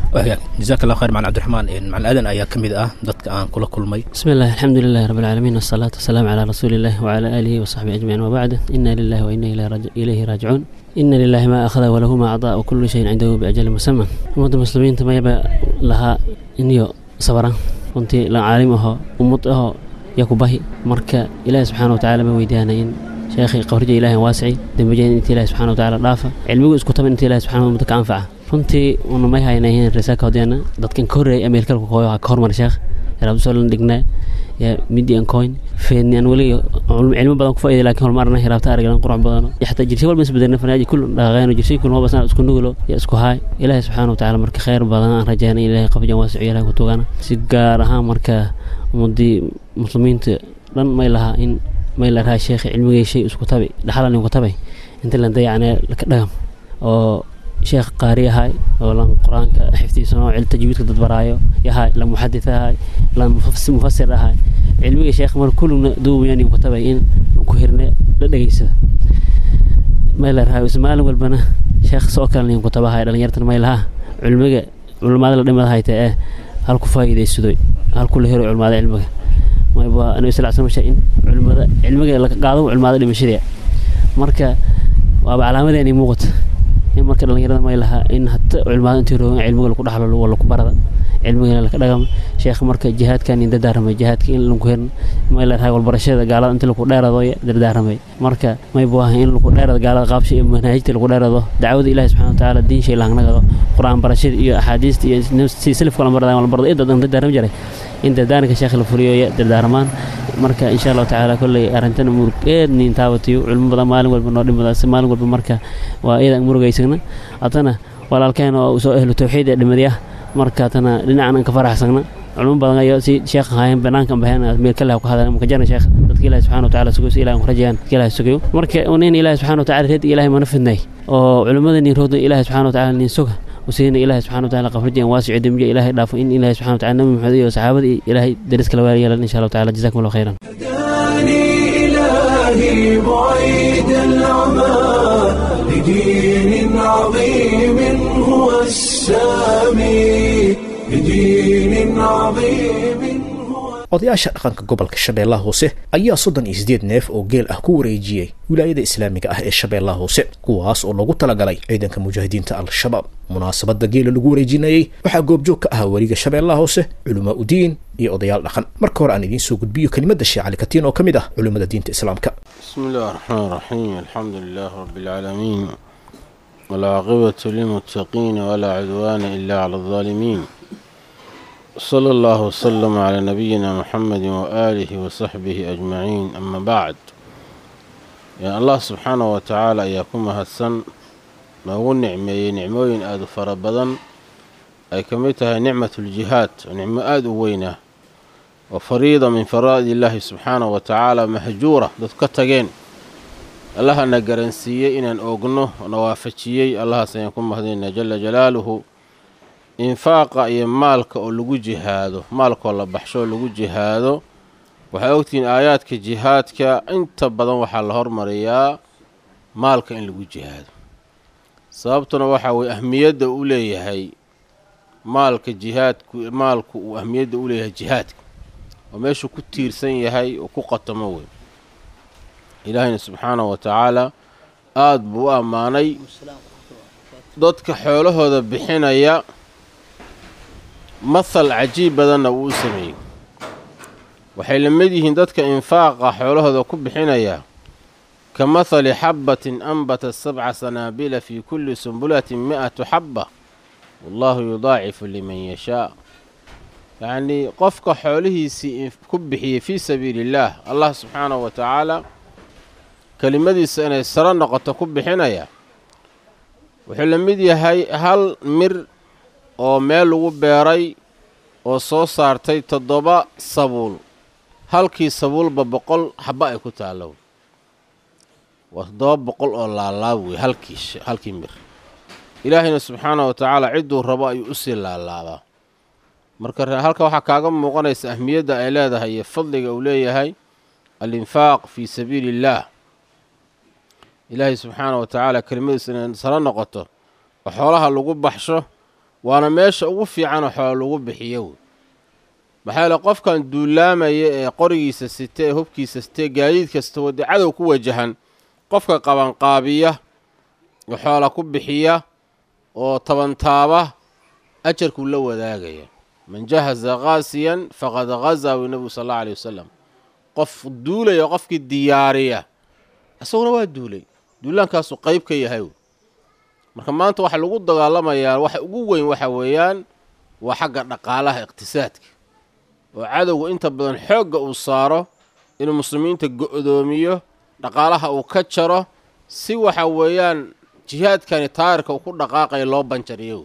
jazaak allah khayr macalin cabdiraxmaan macalin aadan ayaa ka mid ah dadka aan kula kulmay بسم الله الحمد لله رب العالمين والصلاة والسلام على رسول الله وعلى آله وصحبه أجمعين وبعد إنا لله وإنا إليه راج- إليه راجعون إن لله ما أخذ وله ما أعطى وكل شيء عنده بأجل مسمى أمد المسلمين تما يبقى لها إنيو صبرا كنت لا عالم أهو أمد أهو يكو باهي مركا إله سبحانه وتعالى ما ويدانا إن شيخي قهرجة إله واسعي دنبجين إنت إله سبحانه وتعالى رافع علمي اسكو طبعا إنت إله سبحانه وتعالى أنفعه runtii una may haynahin risaaka hodeena dadkan ka horreeyay ameerikalka hooyo ka hormar sheekh yaraabdusolan dhignaa yaa midian coin feedni aan weli cilmo badan ku faa'iday laakiin hormarna hiraabta araglan qurux badano iyo xataa jirshay walba isbedelna fanaaji kul dhaqaaqeeno jirshay kul hobasna isku nugulo ya isku haay ilaahay subxaana watacaala marka khayr badan aan rajaynay ilaahay qabjan waasico ilaahay ku tugana si gaar ahaan marka ummadii muslimiinta dhan may lahaa in may la rahaa sheekhi cilmigay shay isku tabi dhaxalan ku tabay inta la dayacnee laka dhagam oo sheekh qaari ahay oo lan qur-aanka xifdiisano cil tajwiidka dad baraayo yahay la muxadith ahay la mufas- mufasir ahay cilmiga sheekh mar kulluna duubayaan ku tabay in ku hirne la dhegeysada may la rahay maalin walbana sheekh soo kale nin ku tabahay dhalinyartan may laha cilmiga culimada la dhimada hayta ee hal ku faa'iidaysadoy hal ku la helo culimada cilmiga mayba anabi sal slam in culimada cilmiga la qaado culimada dhimashadii marka waaba calaamadeeni muuqata in marka dhalinyarada may lahaa in hata culimada intii roogan cilmiga lagu dhaxlo wala ku barada cilmigana laka dhagama sheekh marka jihaadkan in dardaaramay jihaadka in lagu herin may la rahay walbarashada gaalada inta lagu dheerado dardaaramay marka may buaha in lagu dheerado gaalada qaabsha iyo manaahijta lagu dheerado dacwada ilaahi subxana watacaala diin shay lahangnagado qur-aan barashada iyo axaadiista iyo si salafka la barada la barado idadan dardaaram jiray in dardaaranka sheekh la fuliyo iyo dardaaramaan marka insha allahu tacaala kolley arrintan murug eedni intaabatiyo culmo badan maalin walba noo dhimada si maalin walba marka waa iyada murugaysagna haddana walaalkeen oo soo ehlu tawxiid ee dhimadiya marka tana dhinacan aan ka faraxsagna culum badan ayo si sheekh haayeen banaanka bahan meel kale ku hadaan ma kajana sheekh dadka ilaahay subxaana wa tacaala sugo si ilaahay rajayaan dadka ilaahay sugayo marka nin ilaahay subxaana wa tacaala reed ilaahay mana fidnay oo culimmada nin roodna ilaahay subxaana wa tacaala nin suga وسيدنا إلهي سبحانه وتعالى قفرجين واسع دمجة إلهي دافو إن إلهي سبحانه وتعالى نبي محمد وصحابة إلهي درس كلا واريا إن شاء الله تعالى جزاكم الله خيرا هداني إلهي بعيد العمى لدين عظيم هو السامي لدين عظيم odayaasha dhaqanka gobolka shabeellaha hoose ayaa soddon iyo siddeed neef oo geel ah ku wareejiyey wilaayada islaamiga ah ee shabeellaha hoose kuwaas oo loogu talagalay ciidanka mujaahidiinta al-shabaab munaasabadda geela lagu wareejinayey waxaa goobjoog ka ahaa weliga shabeellaha hoose culamaa udiin iyo odayaal dhaqan marka hore aan idiin soo gudbiyo kelimadda sheekh cali katiin oo ka mid ah culimmada diinta islaamka بسم الله الرحمن الرحيم الحمد لله رب العالمين والعاقبة للمتقين ولا عدوان إلا على الظالمين صلى الله وسلم على نبينا محمد وآله وصحبه أجمعين أما بعد يا الله سبحانه وتعالى إياكم هسن noogu nicmeeyey nicmooyin aada u fara badan ay ka mid tahay nicmatu ljihaad nicmo aada u weyn ah oo fariida min faraa'id illaahi subxaanahu wa tacaala mahjuura dad ka tageen allahana garansiiyey inaan oogno na waafajiyey allahaas ayaan ku mahdaynaa jala jalaaluhu infaaqa iyo maalka oo lagu jihaado maalkaoo la baxsho oo lagu jihaado waxaa ogtihiin aayaadka jihaadka inta badan waxaa la hormariyaa maalka in lagu jihaado sababtuna waxaa weye ahmiyadda u leeyahay maalka jihaadku maalku uu ahmiyadda u leeyahay jihaadka oo meeshuu ku tiirsan yahay oo ku qatamo wey ilaahayna subxaanahu wa tacaala aada buu u ammaanay dadka xoolahooda bixinaya mahal cajiib badanna wuu u sameeyey waxay la mid yihiin dadka infaaqa xoolahooda ku bixinaya ka mahali xabbatin anbata sabca sanaabila fii kulli sumbulatin mi-atu xabba wallaahu yudaacifu liman yashaa yacnii qofka xoolihiisii ku bixiyey fii sabiili illaah allah subxaanahu wa tacaala kelimadiisa inay saro noqoto ku bixinaya wuxuu la mid yahay hal mir oo meel lagu beeray oo soo saartay toddoba sabuul halkii sabuulba boqol xabba ay ku taallo waa toddoba boqol oo laalaab wey halkii halkii mir ilaahayna subxaanahu wa tacaala cidduu rabo ayuu usii laalaabaa marka halka waxaa kaaga muuqanaysa ahmiyadda ay leedahay iyo fadliga uu leeyahay alinfaaq fii sabiili illaah ilaahay subxaanahu wa tacaala kelimadiisa inay saro noqoto oo xoolaha lagu baxsho waana meesha ugu fiicanoo xoola lagu bixiyo wey maxaa yeele qofkan duulaamaya ee qorigiisa site ee hubkiisa sitee gaadiid kasta wadee cadow ku wajahan qofka qabanqaabiya oo xoola ku bixiya oo tabantaaba ajarkuu la wadaagaya man jahaza kaasiyan faqad hazaa wi nebigu sal alla aley wasalam qof duulaya qofkii diyaariya isaguna waa duulay duulaankaasuu qayb ka yahay marka maanta waxa lagu dagaalamayaa waxa ugu weyn waxa weeyaan waa xagga dhaqaalaha iqtisaadka oo cadowga inta badan xoogga uu saaro inuu muslimiinta go'doomiyo dhaqaalaha uu ka jaro si waxa weeyaan jihaadkani taayirka uu ku dhaqaaqaya loo banjariyo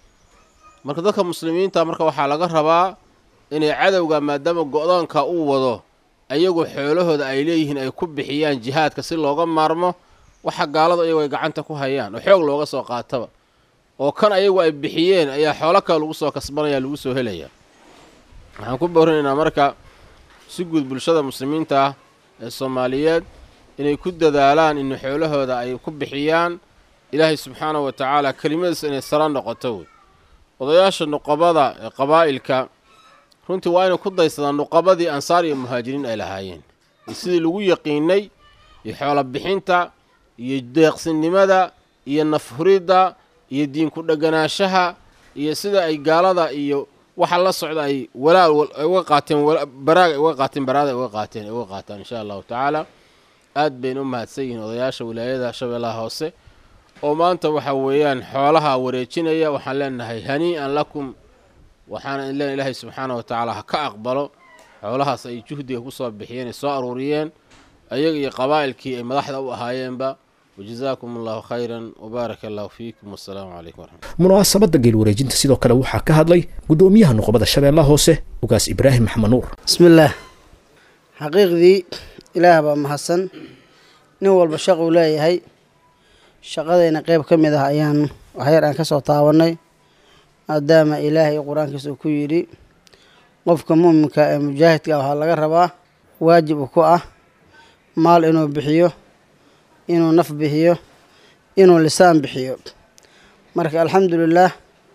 marka dadka muslimiinta marka waxaa laga rabaa inay cadowga maadaama go'doonka uu wado ayagu xoolahooda ay leeyihiin ay ku bixiyaan jihaadka si looga maarmo waxa gaaladu ayagu ay gacanta ku hayaan oo xoog looga soo qaataba oo kan ayagu ay bixiyeen ayaa xoolo kale lagu soo kasbanaya lagu soo helaya waxaan ku boorinaynaa marka si guud bulshada muslimiinta ah ee soomaaliyeed inay ku dadaalaan in xoolahooda ay ku bixiyaan ilaahay subxaanahu wa tacaala kelimadiisa inay sara noqoto wey odayaasha nuqabada ee qabaa'ilka runtii waa inay ku daysadaan nuqabadii ansaar iyo muhaajiriin ay lahaayeen iyo sidii lagu yaqiinay iyo xoolo bixinta iyo deeqsinimada iyo nafhuridda iyo diinku dheganaanshaha iyo sida ay gaalada iyo waxa la socda ay walaal uga qaateen baraag ay uga qaateen baraada ay uga qaateen ay uga qaataan insha allahu tacaala aad bayna u mahadsan yihiin odayaasha wilaayada shabeellaha hoose oo maanta waxa weeyaan xoolaha wareejinaya waxaan leenahay hanii-an lakum waxaana len ilaahay subxaana wa tacaala ha ka aqbalo xoolahaas ay juhdiga kusoo bixiyeen ay soo aruuriyeen ayaga iyo qabaa'ilkii ay madaxda u ahaayeenba wajazaakum allahu khayran wabaaraka allahu fiikum wassalaamu calaykum waraxmat munaasabadda geel wareejinta sidoo kale waxaa ka hadlay guddoomiyaha nuqbada shabeellaha hoose ugaas ibraahim maxamed nuur bismillaah xaqiiqdii ilaah baa mahadsan nin walba shaquu leeyahay shaqadayna qeyb ka mid ah ayaan waxyar aan ka soo taabannay maadaama ilaahay qur-aankiisa uu ku yidhi qofka mu'minka ee mujaahidka waxaa laga rabaa waajib u ku ah maal inuu bixiyo inuu naf bixiyo inuu lisaan bixiyo marka alxamdulilaah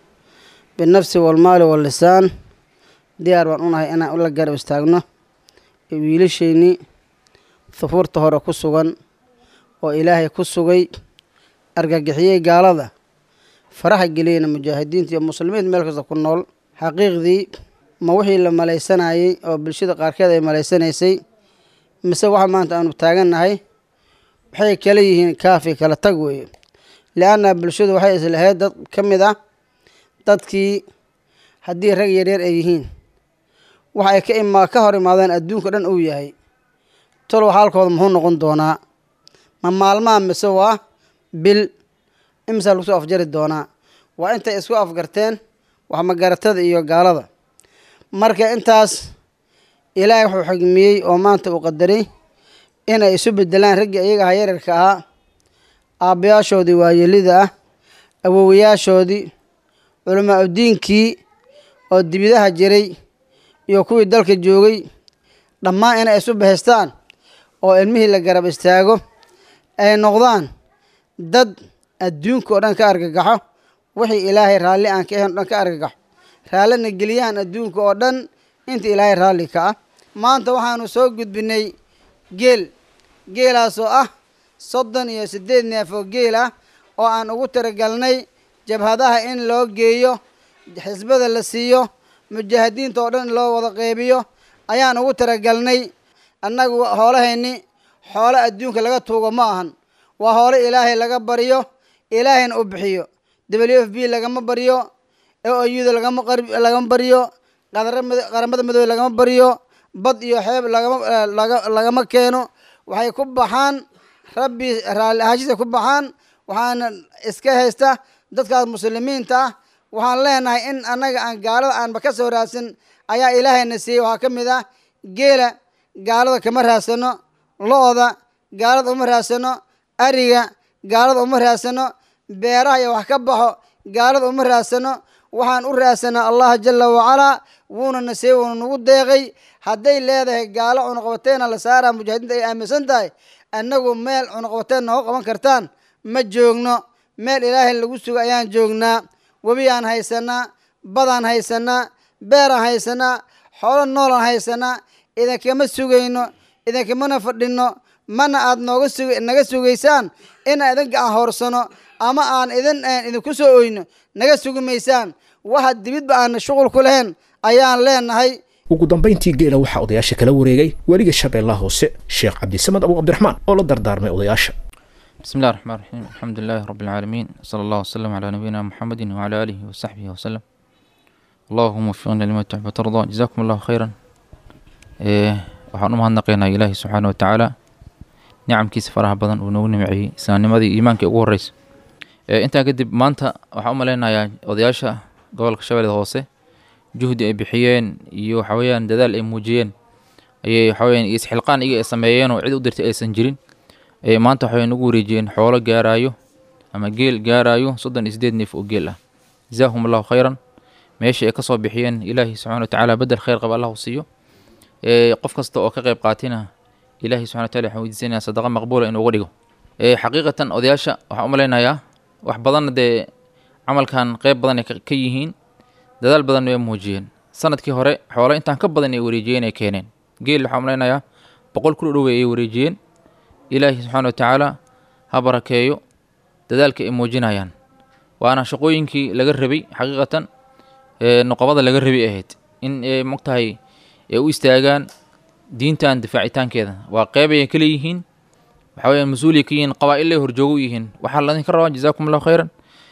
binafsi walmaali wallisaan diyaar baan unahay inaan ula garab istaagno wiilasheynii hufuurta hore ku sugan oo ilaahay ku sugay argagixiyey gaalada faraxa geliyeyna mujaahidiinta iyo muslimiinta meel kasta ku nool xaqiiqdii ma wixii la malaysanayey oo bulshada qaarkeed ay malaysanaysay mise waxa maanta aanu taagannahay waxay kala yihiin kaafi kala tag weeye li-anna bulshadu waxay islahayd dad ka mid ah dadkii haddii rag yaryar ay yihiin waxa ay ka ima ka hor imaadeen adduunka dhan uu yahay tolow xaalkooda muxuu noqon doonaa ma maalmaha mise waa bil imisaa lagu soo afjari doonaa waa intay isku afgarteen wax magaratada iyo gaalada marka intaas ilaahay wuxuu xigmiyey oo maanta uu qadaray inay isu bedelaan raggii iyaga aha yararka ahaa aabbayaashoodii waayelida ah awowayaashoodii culamaa udiinkii oo dibidaha jiray iyo kuwii dalka joogay dhammaan inay isu bahaystaan oo ilmihii la garab istaago ay noqdaan dad adduunka oo dhan ka argagaxo wixii ilaahay raalli aan ka ahayn o dhan ka argagaxo raallina geliyaan adduunka oo dhan inta ilaahay raalli ka ah maanta waxaanu soo gudbinay geel geelaasoo ah soddon iyo siddeed neef oo geel ah oo aan ugu talagalnay jabhadaha in loo geeyo xisbada la siiyo mujaahidiinta oo dhan in loo wada qeybiyo ayaan ugu talagalnay annagu hoolahayni xoolo adduunka laga tuugo ma ahan waa hoolo ilaahay laga baryo ilaahayna u bixiyo w f b lagama baryo oyuda lagama lagama baryo qaramada madoobe lagama baryo bad iyo xeeb lagama lagama keeno waxay ku baxaan rabbi raalli ahaashisa ku baxaan waxaana iska haysta dadkaas muslimiinta ah waxaan leenahay in annaga aan gaalada aanba ka soo raadsan ayaa ilaahayna siiyey waxaa ka mid ah geela gaalada kama raadsano lo-da gaalada uma raadsano ariga gaalada uma raadsano beeraha iyo wax ka baxo gaalada uma raadsano waxaan u raadsanaa allah jala wacalaa wuuna na siiyey wuuna nagu deeqay hadday leedahay gaalo cunuqabateena la saaraa mujaahidiinta ay aaminsan tahay annagu meel cunuqabateen nooga qaban kartaan ma joogno meel ilaahay lagu sugo ayaan joognaa webiyaan haysanaa badaan haysanaa beeraan haysanaa xoolo noolaan haysanaa idinkama sugayno idinkamana fadhino mana aad nooga sug naga sugaysaan inaan idin gacan hoorsano ama aan idin idinku soo oyno naga sugi maysaan waxa dibidba aan shuqul ku lahayn ayaan leenahay ugu dambayntii geela waxaa odayaasha kala wareegay weliga shabeellaha hoose sheekh cabdisamed abu cabdiraxmaan oo la dardaarmay odayaasha بسم الله الرحمن الرحيم الحمد لله رب العالمين صلى الله وسلم على نبينا محمد وعلى آله وصحبه وسلم اللهم وفقنا لما تحب وترضى جزاكم الله خيرا إيه waxaan u mahadnaqaynaa ilaahi subxaana wa tacaala nicamkiisa faraha badan uu noogu nimceeyey islaamnimadii iimaanka ugu horreysa intaa kadib maanta waxaan u malaynayaa odayaasha gobolka shabeellada hoose juhdi ay bixiyeen iyo waxa weeyaan dadaal ay muujiyeen ayay waxa weyaan isxilqaan iyaga ay sameeyeen oo cid u dirtay aysan jirin ayay maanta waxay nagu wareejiyeen xoolo gaaraayo ama geel gaaraayo soddon iyo sideed neef oo geel ah jazaahum allahu khayran meeshii ay ka soo bixiyeen ilaahi subxana wa tacaala bedel khayr qaba allahu siiyo qof kasta oo ka qayb qaatina ilaahi subxana wa tacala waxaan weydiisanayaa sadaqa maqbuula inuu uga dhigo xaqiiqatan odayaasha waxaan u malaynayaa wax badanna dee camalkan qayb badan ay ka yihiin dadaal badan way muujiyeen sanadkii hore xoolo intaan ka badan ay wareejiyeen ay keeneen geel waxaan malaynayaa boqol kun u dhowey ay wareejiyeen ilaahi subxaana wa tacaala ha barakeeyo dadaalka ay muujinayaan waana shaqooyinkii laga rabay xaqiiqatan nuqabada laga rabay ahayd in ay mogtahay ay u istaagaan diintan difaacitaankeeda waa qeyb ay ka leeyihiin waxa weeyaan mas-uuliya ka yihiin qabaa-illay horjoogo u yihiin waxaa ladinka rabaa jazaakum allahu khayran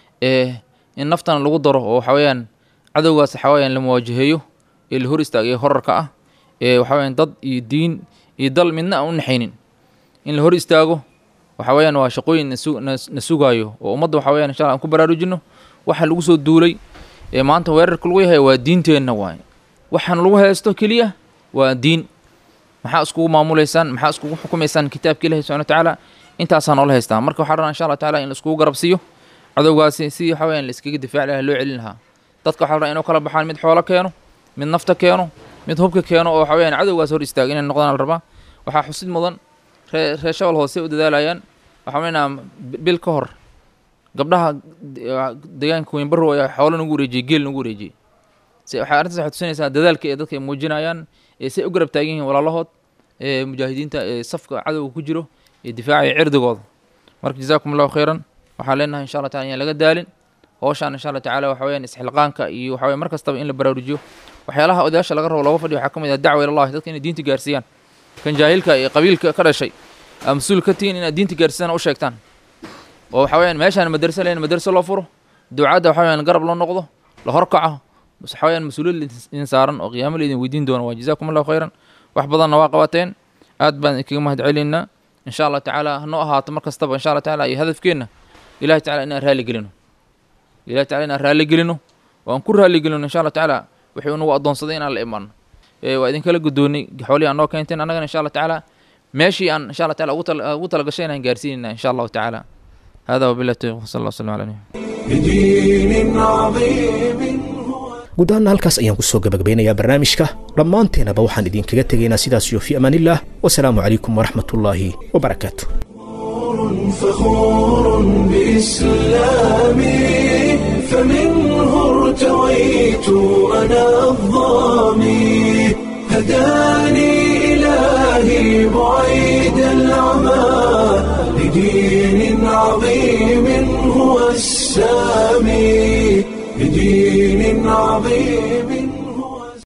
in naftana lagu daro oo waxa weeyaan cadowgaas waxa weeyaan la muwaajaheeyo ee la hor istaagay horarka ah ee waxa weeyaan dad iyo diin iyo dal midna aan u naxaynin in la hor istaago waxa weeyaan waa shaqooyin na su- na na sugaayo oo ummadda waxa weeyaan insha allah aan ku baraarujino waxa lagu soo duulay ee maanta weerarka lagu yahay waa diinteenna waaye waxaan lagu haysto keliya waa diin maxaa iskugu maamulaysaan maxaa iskugu xukumaysaan kitaabka ilahi subxana watacaala intaasaa noola haystaa marka waxaa rabaa insha allah tacaala in la iskugu garabsiiyo cadowgaasi sidii waxa weeyaan la iskaga difaaci lahaa loo celin lahaa dadka waxaa la rabaa inuu kala baxaan mid xoolo keeno mid nafta keeno mid hubka keeno oo waxa weeyaan cadowgaas hor istaaga inay noqdaan la rabaa waxaa xusid mudan ree reer shabal hoose u dadaalayaan waxaa weynaa bil ka hor gabdhaha de- deegaanka weynbarrow ayaa xoolo nagu wareejiyey geel nagu wareejiyey se waxay arrintaas waxay tusinaysaa dadaalka ee dadka ay muujinayaan ee say u garab taagan yihiin walaalahood ee mujaahidiinta ee safka cadowga ku jiro ee difaacaya cirdigooda marka jazaakum allahu khayran waxaan leenahay insha allah taala inaan laga daalin howshaan insha allah tacaala waxa weyaan isxilqaanka iyo waxa weya mar kastaba in la baraarujiyo waxyaalaha odayaasha laga rabo looga fadhiyo waxaa ka mid ah dacwa ilallahi dadka inay diinta gaarsiiyaan kan jaahilka ee qabiilka ka dhashay aa mas-uul ka tihiin inaad diinta gaarsiisaan u sheegtaan oo waxa weyaan meeshaan madarse leyn madarse loo furo ducadda waxa weyaan garab loo noqdo la horkaco bas waxa weyaan mas-uuliyad idin saaran oo qiyaamo la idin weydiin doono waa jazaakum allahu khayran wax badanna waa qabateen aad baan idinkaga mahad celinnaa insha allah tacaala hanoo ahaato mar kastaba insha allah tacaala iyo hadafkeenna ilahi tacala inaan raalli gelino ilahi tacala inaan raalli gelino oo aan ku raalli gelino insha allah tacaala wuxuu nagu addoonsaday inaan la imaano ee waa idinkala guddoonnay xoolihii aan noo keenteen annagana insha allah tacaala meeshii aan insha allah taala ugu tala- ugu talagashay inaan gaarsiinayna insha allahu tacaala hada wabillahi tawfiq sal allah wasalam ala nabi بدين عظيم guud ahaana halkaas ayaan ku soo gabagabeynayaa barnaamijka dhammaanteenaba waxaan idinkaga tegaynaa sidaas iyo fi amaanillaah wasalaamu calaykum waraxmatullaahi wabarakaatu فخور بإسلامي فمنه ارتويت أنا الظامي هداني إلهي بعيد العمى لدين عظيم هو السامي لدين عظيم